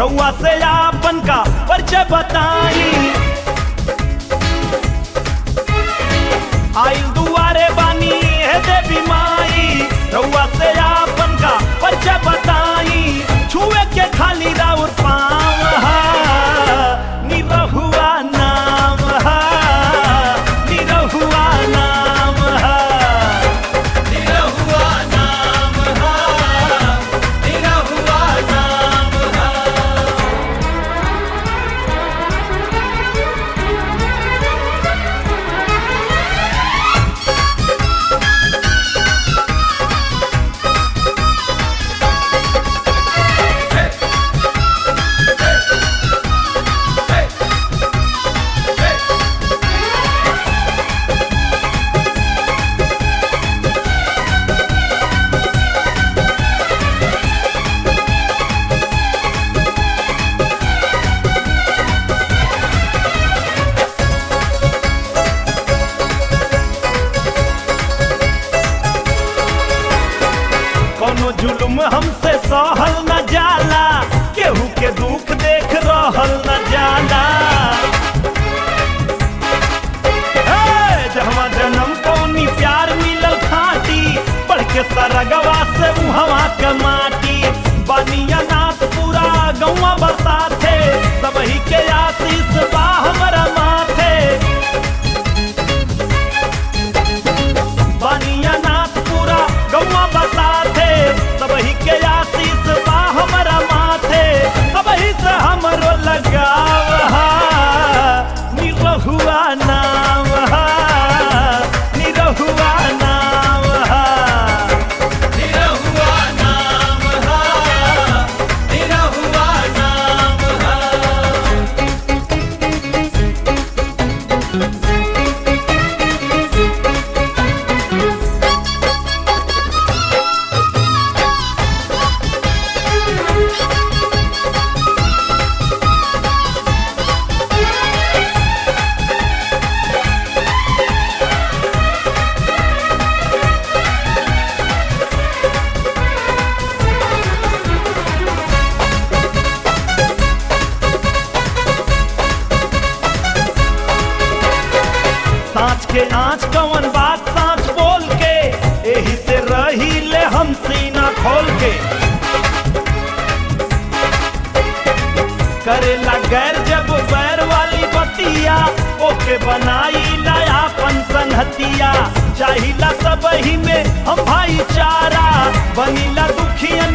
रउआ से आपन का परिचय बताई आइल दुआरे बानी है देवी माई रउआ से आपन का परिचय बताई छुए के खाली राउर पाँव हा निरहुआ नाम हा निरहुआ नाम हा निरहुआ नाम हा निरहुआ नाम हा कोनो जुल्म हमसे सहल न जाला केहू के दुख देख रहल न जाला हे, जहवा जन्म पौनी प्यार मिलल खाटी पढ़ के सरगवा से मुहवा के माटी बनिया नाथ पूरा गौवा बसाथे सबही के आशीष बा हमरा माथे बनिया नाथ पूरा गौवा बसाथे सबही के आशीष बा हमरा माथे सबही से हमरो लगाव हा निरहुआ नाम हा निरहुआ नाम हा निरहुआ नाम हा निरहुआ नाम हा सांच के आँच कवन बात सांच बोल के एही से रही ले हम सीना खोल के करेला गैर जब बैर वाली बतिया ओके बनाई लायापन संहतिया चाहिला सब ही में हम भाईचारा बनीला दुखियन